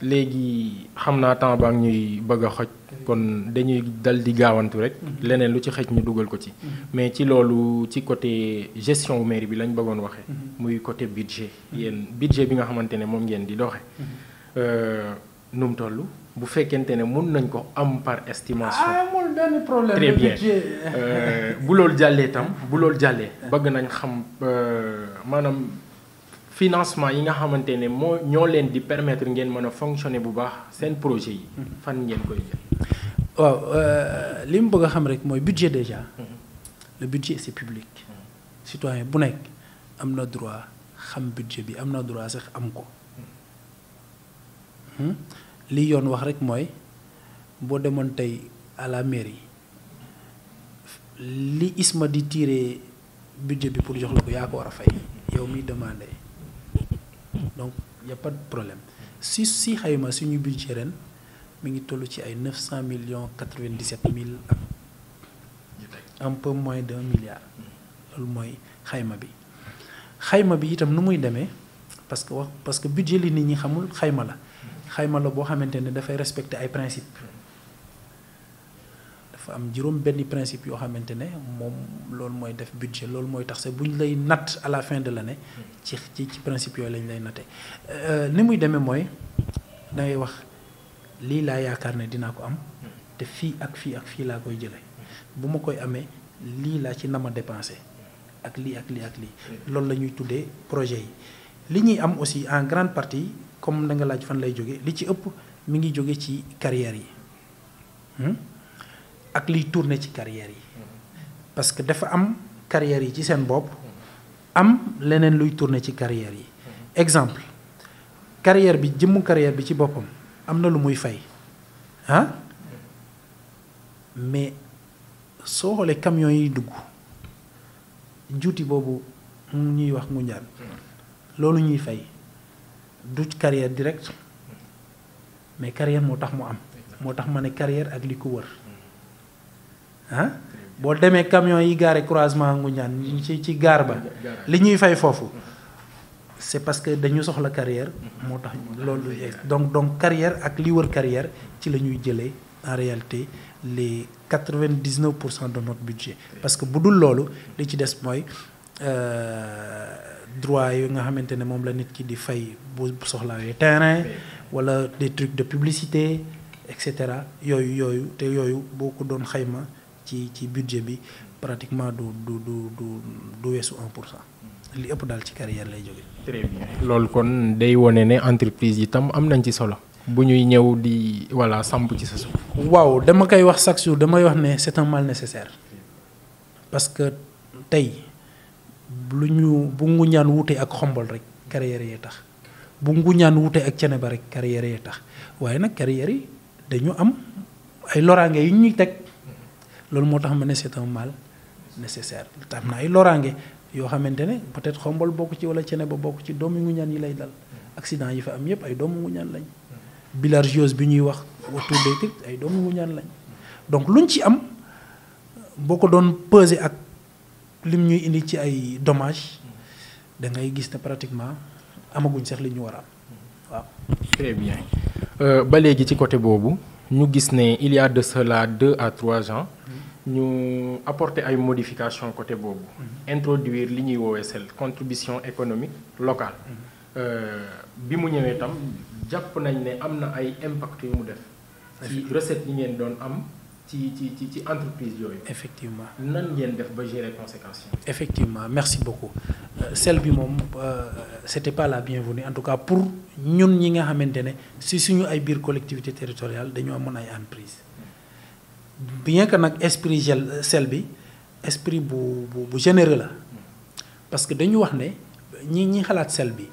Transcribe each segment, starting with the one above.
léegi xam naa temps baa ngi ñuy bëgg a xoj kon dañuy dal di gaawantu rek leneen lu ci xëj ñu dugal ko ci mais ci loolu ci côté gestion wu mairie bi lañ bëggoon waxee muy côté budget yéen budget bi nga xamante ne moom ngeen di doxe nu mu toll bu fekkente ne mun nañ ko am par estimation amul benn problème très le bien budget. Euh, bu loolu jàllee tam bu loolu jàllee bëgg nañ xam euh, maanaam financement yi nga xamante ne moo ñoo leen di permettre ngeen mën a fonctionner bu baax seen projet yi fan ngeen koy jël waaw euh, li mu bëgg a xam rek mooy budget déjà le budget c'est public citoyen bu nekk am na droit xam budget bi am na droit sax am ko Hmm? li yoon wax rek mooy boo demoon tey à la mairie li ISMA di tirer budget bi pour jox la ko yaa ko war a fay yow miy demandé donc y a pas de problème si si xayma suñu budget ren mi ngi toll ci ay neuf cent millions quatre vingt dix sept mille ak un peu moins d'un milliard loolu mooy xayma bi xayma bi itam nu muy demee parce que wax parce que budget li nit ñi xamul xayma la xayma la boo xamante ne dafay respecter ay principe dafa am juróom benn principe yoo xamante ne moom loolu mooy def budget loolu mooy tax sax bu ñu lay natt à la fin de l'année ci ci ci principe yooyu lañ lay natte ni muy demee mooy da ngay wax lii laa yaakaar ne dinaa ko am te fii ak fii ak fii laa koy jële bu ma koy amee lii laa ci nama dépensé ak lii ak lii ak lii loolu la ñuy tuddee projet yi li ñuy am aussi en grande partie comme da nga laaj fan lay jóge li ci ëpp mi ngi jóge ci carrière yi hmm? ak liy tourner ci carrière yi parce que dafa am carrière yi ci seen bopp am leneen luy tourner ci carrière yi exemple carrière bi jëmmu carrière bi ci boppam am na lu muy fay ah mais soo xoolee camions yi dugg juuti boobu ñuy wax ngunjaan loolu ñuy fay du carrière direct mais carrière moo tax mu am moo tax ma ne carrière ak li ko wër ah boo demee camion yi gaare croisement ngunjaan ci ci gaar ba li ñuy fay foofu c'est parce que dañu soxla carrière moo tax loolu donc donc carrière ak li wër carrière ci la ñuy jëlee en réalité les quatre-vingt-dix-neuf pour cent de notre budget parce que bu dul loolu li ci des mooy droit yi nga xamante ne moom la nit ki di fay bu soxlawee terrain wala des trucs de publicité et cetera yooyu yooyu te yooyu boo ko doon xayma ci ci budget bi pratiquement du du du du du weesu un pour cent li ëpp daal ci carrière lay jóge très bien loolu kon day wone ne entreprise yi tam am nañ ci solo bu ñuy ñëw di voilà samp ci sa suuf. waaw dama koy wax chaque jour damay wax ne c'est un mal nécessaire parce que tey lu ñu bu nguñaan wutee ak xombol rek carrière yee tax bu nguñaan wutee ak cene ba rek carrière yee tax waaye nag carrière yi dañu am ay loraange yu ñuy teg loolu moo tax ma ne c'est un mal nécessaire te am na ay loraange yoo xamante ne peut-être xombol bokk ci wala cene ba bokk ci doomu nguñaan yi lay dal accident yi fa am yépp ay doomu nguñaan lañ bilharziose bi ñuy wax autour des trucs ay doomu nguñaan lañ donc luñ ci am boo ko doon peser ak lim ñuy indi ci ay dommages da ngay gis ne pratiquement amaguñ sax li ñu war a am waaw. très bien ba léegi ci côté boobu ñu gis ne il y a de cela deux à trois ans ñu apporter ay modifications côté boobu. introduire li ñuy woowee sel contribution économique locale. bi mu ñëwee tam jàpp nañ ne am na ay impact yu mu def. ci recette yi ngeen doon am ci ci ci ci entreprise yooyu. effectivement nan ngeen def ba gérer conséquences yi. effectivement merci beaucoup sel bi moom c'était pas la bienvenue en tout cas pour ñun ñi nga xamante ne si suñu ay biir collectivité territoriale dañoo amoon ay entreprise bien que nag esprit gel sel bi esprit bu bu bu généreux la parce que dañu wax ne ñi ñi xalaat sel bi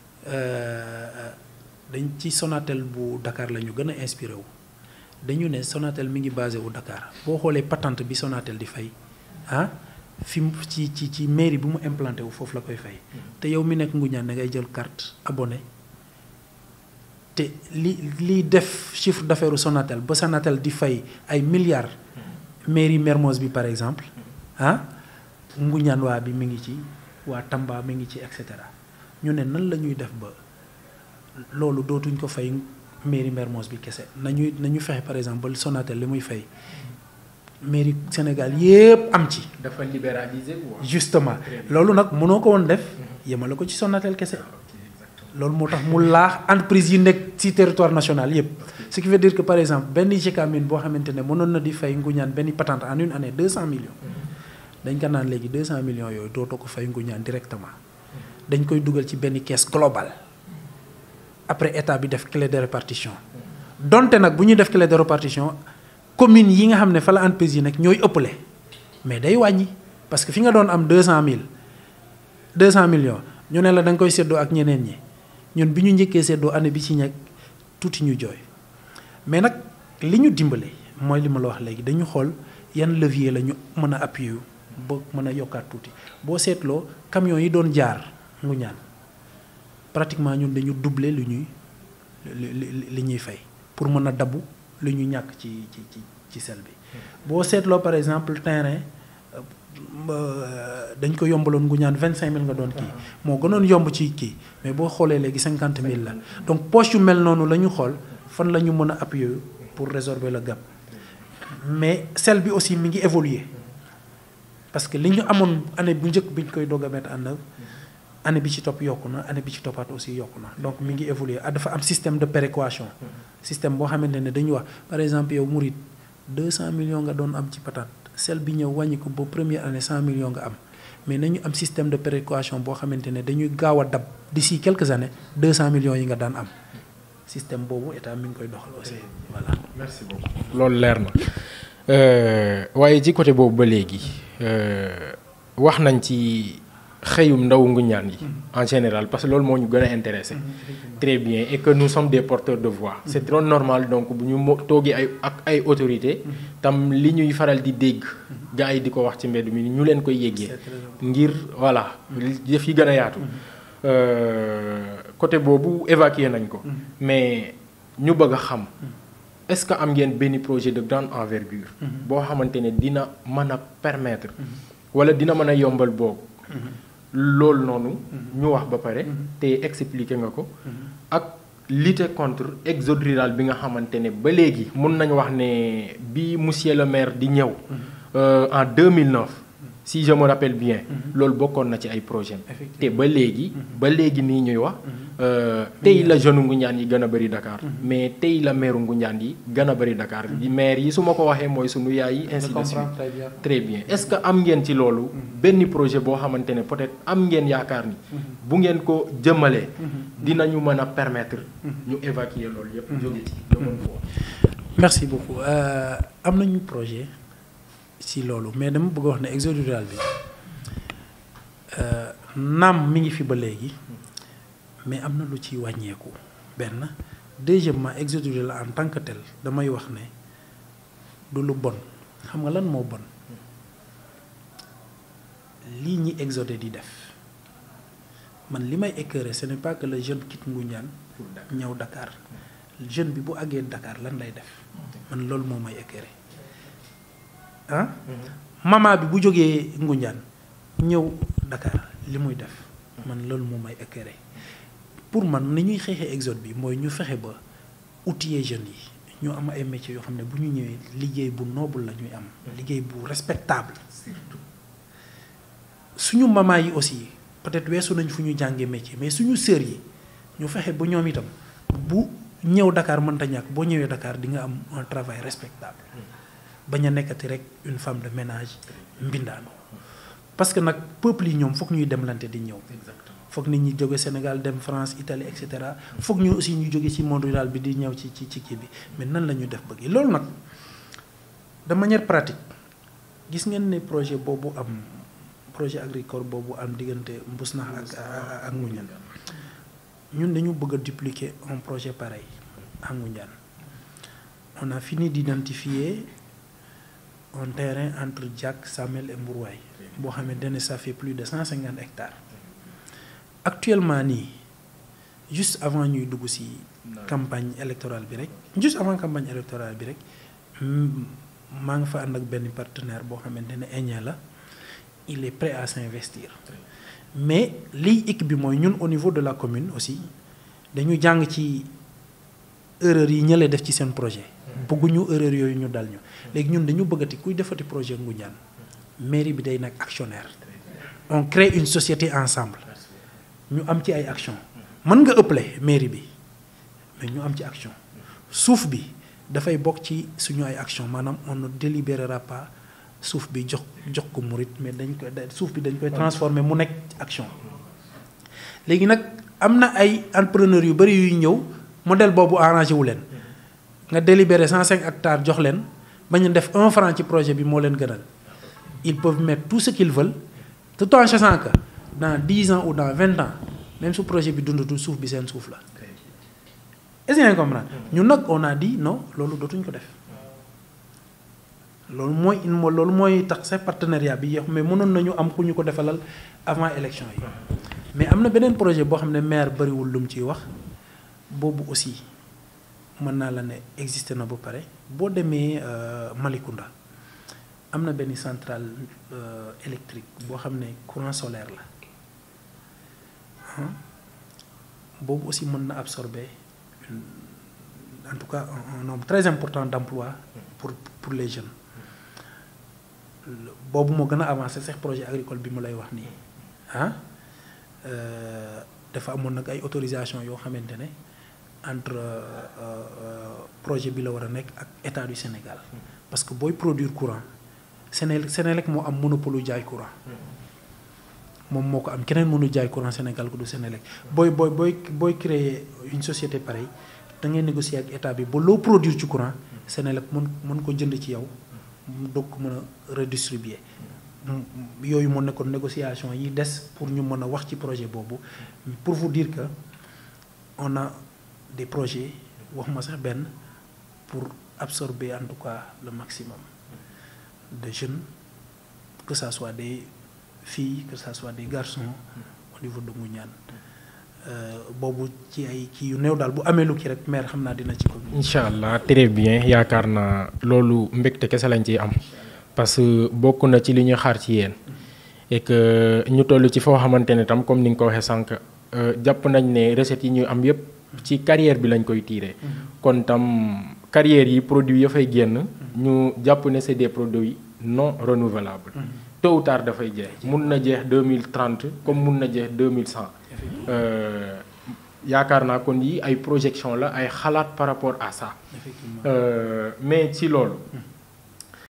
dañ ci Sonatel bu Dakar la ñu gën a inspiré wu dañu ne Sonatel mi ngi basé wu Dakar boo xoolee patente bi Sonatel di fay ah fi mu ci ci ci mairie bi mu implanté wu foofu la koy fay te yow mi nekk Ngoundiane da ngay jël carte abonné te li liy def chiffre d'affaires Sonatel ba Sonatel di fay ay milliards mairie Mermoz bi par exemple ah Ngoundiane waa bi mi ngi ci waa Tamba mi ngi ci et cetera ñu ne nan la ñuy def ba loolu dootuñ ko fay mairie Mermoz bi kese nañu nañu fexe par exemple ba Sonatel li muy fay mairie Sénégal yépp am ci. dafa libéraliser quoi. justement loolu nag mënoo ko woon def yemale ko ci Sonatel kese loolu moo tax mu laax entreprise yi nekk ci territoire national yépp ce qui veut dire que par exemple benn GKMIN boo xamante ne mënoon na di fay nguñaan benn patente en une année deux cent millions dañ ko naan léegi deux cent millions yooyu dootoo ko fay nguñaan directement dañ koy dugal ci benn caisse globale après état bi def clé de répartition donte nag bu ñuy def clé de répartition communes yi nga xam ne fa la entreprise yi nekk ñooy ëppale mais day wàññi parce que fi nga doon am deux cent mille deux cent millions ñu ne la da nga koy séddoo ak ñeneen ñi ñun bi ñu njëkkee séddoo année bi ci ñekk tuuti ñu jooy mais nag li ñu dimbale mooy li ma la wax léegi dañu xool yan levier la ñu mën a appuyer ba mën a yokkaat tuuti boo seetloo camions yi doon jaar ngu ñaan pratiquement ñun dañu doubler lu ñuy li ñuy fay pour mën a dabu lu ñu ñàkk ci ci ci ci sel bi boo seetloo par exemple terrain dañ ko yombaloon ngu ñaan vingt cinq mille nga doon kii moo gënoon yomb ci kii mais boo xoolee léegi cinquante mille la donc poche yu mel noonu la ñu xool fan la ñu mën a appuyer pour résorber le gap mais sel bi aussi mi ngi évoluer parce que li ñu amoon année bu njëkk bi ñu koy doog a mettre en œuvre année bi ci topp yokku na année bi ci toppaat aussi yokku na donc mi ngi évoluer ah dafa am système de péréquation système boo xamante ne dañuy wax par exemple yow Mouride deux cent millions nga doon am ci patate sel bi ñëw wàññi ko ba première année cent millions nga am mais nañu am système de péréquation boo xamante ne dañuy gaaw a dab d'ici quelques années deux cent millions yi nga daan am système boobu état mi ngi koy doxal aussi voilà. merci beaucoup loolu leer na waaye ci côté boobu ba léegi wax nañ ci xëyum ndaw nguñaan yi en général parce que loolu moo ñu gën a intéressé très bien et que nous sommes des porteurs de voix c'est trop normal donc bu ñu mo toogee ay ak ay autorités tam li ñuy faral di dégg gars yi di ko wax ci mbedd mi ñu leen koy yéggee ngir voilà jëf yi gën a yaatu côté boobu évacuer nañ ko mais ñu bëgg a xam est-ce que am ngeen benn projet de grande envergure boo xamante ne dina mën a permettre wala dina mën a yombal boobu loolu noonu ñu wax ba pare te expliquer nga ko ak lutter contre exode rural bi nga xamante ne ba léegi mun nañu wax ne bi monsieur le maire di ñëw en 2009 si je me rappelle bien loolu bokkoon na ci ay projet te ba léegi ba léegi nii ñuy wax tey la jeune Ngoundiane yi gën a bëri Dakar mais tey la maire Ngoundiane yi gën a bëri Dakar maire yi su ma ko waxee mooy sunu yaay yi ainsi de suite très bien est-ce que am ngeen ci loolu benn projet boo xamante ne peut-être am ngeen yaakaar ni bu ngeen ko jëmalee dinañu mën a permettre ñu évacuer loolu yépp jóge ci mën foofu merci beaucoup am nañu projet ci loolu mais dama bëgg wax ne exode rural bi naam mi ngi fi ba léegi mais am na lu ci wàññeeku benn deuxièmement exode rural en tant que tel damay wax ne du lu bon xam nga lan moo bon lii ñi exode di def man li may écœuré ce n'est pas que le jeune quitte Ngoundiane pour ñëw Dakar jeune bi bu àggee Dakar lan lay def man loolu moo may écœuré ah mama bi bu jógee Ngoundiane ñëw Dakar li muy def man loolu moo may écœuré pour man ni ñuy xeexee exode bi mooy ñu fexe ba outiller jeunes yi ñu am ay métiers yoo xam ne bu ñu ñëwee liggéey bu noble la ñuy am liggéey bu respectable suñu mama yi aussi peut-être weesu nañ fu ñu jàngee métier mais suñu sœur yi ñu fexe ba ñoom itam bu ñëw Dakar mënta ñàkk boo ñëwee Dakar di nga am un travail respectable bañ a nekkati rek une femme de ménage mbindaano parce que nag peuple yi ñoom foog ñuy demlante di ñëw foog nit ñi jóge Sénégal dem France Italie et cetera foog ñu aussi ñu jóge ci monde rural bi di ñëw ci ci ci kii bi mais nan la ñu def bëgg loolu nag de manière pratique gis ngeen ne projet boobu am projet agricole boobu am diggante Mbousnakh ak ak Ngoundiane ñun dañu bëgg a dupliquer un projet pareil à Ngoundiane on a fini d'identifier un terrain entre Diack Samel et Mbourouaye boo xamante ne ça fait plus de cent cinquante hectares actuellement nii juste avant ñuy dugg ci campagne électorale bi rek juste avant campagne électorale bi rek maa nga fa ànd ak benn partenaire boo xamante ne Aignan la il est prêt à s'investir mais liy équipe bi mooy ñun au niveau de la commune aussi dañu jàng ci erreur yi ñële def ci seen projet bëgguñu erreur yooyu ñu dal ñu léegi ñun dañu bëggati kuy defati projet Ngoundiane mairie bi day nag actionnaire on crée une société ensemble ñu am ci ay action mën nga ëppale mairie bi mais ñu am ci action suuf bi dafay bokk ci suñu ay action maanaam on ne délibérera pas suuf bi jox jox ko murit mais dañ koy suuf bi dañ koy transformer mu nekk action léegi nag am na ay entrepreneurs yu bari yuy ñëw modèle boobu arrangé wu leen nga délibéré 105 hectares jox leen bañ a def un franc ci projet bi moo leen gënal ils peuvent mettre tout ce qu'ils veulent tout en sachant que dans 10 ans ou dans 20 ans même su projet bi dundatul suuf bi seen suuf la est-ce que comprendre ñun nag on a dit non loolu dootuñ ko def loolu mooy loolu mooy tax sa partenariat bi yéex mais mënoon nañu am ku ñu ko defalal avant élection yi mais am na beneen projet boo xam ne maire bariwul lu mu ciy wax boobu aussi mën naa la ne existé na ba pare boo demee Malicounda am na benn centrale électrique boo xam ne courant solaire la boobu aussi mën na absorber en tout cas un nombre très important d'emplois pour pour les jeunes boobu moo gën a avancé sax projet agricole bi mu lay wax nii ah dafa amoon nag ay autorisation yoo xamante ne entre projet bi la war a nekk ak état du Sénégal parce que booy produire courant Séné Sénélec moo am monopole jaay courant moom moo ko am keneen mënu jaay courant Sénégal ko du Sénélec booy booy booy booy créer une société pareille da ngay négocier ak état bi ba loo produire ci courant Sénélec mën mën ko jënd ci yow doog ko mën a redistribuer yooyu moo nekkoon négociation yi des pour ñu mën a wax ci projet boobu pour vous dire que on a des projets wax ma sax benn pour absorber en tout cas le maximum de jeunes que ça soit des filles que ça soit des garçons au niveau de Ngoundiane boobu ci ay kii yu néew daal bu amee lu kii rek maire xam naa dina ci ko. incha allah très bien yaakaar naa loolu mbégte kese lañ ciy am parce que bokk na ci li ñuy xaar ci yéen et que ñu toll ci foo xamante ne tam comme ni nga ko waxee sànq jàpp nañ ne recettes yi ñu am yépp ci carrière bi lañ koy tirer. kon tam carrière yi produits ya fay génn. ñu jàpp ne c'est des produits non renouvelables. tôt ou tard dafay jeex mun na jeex deux mille trente comme mun na jeex deux mille cent. yaakaar naa kon yi ay projection la ay xalaat par rapport à ça. mais ci loolu.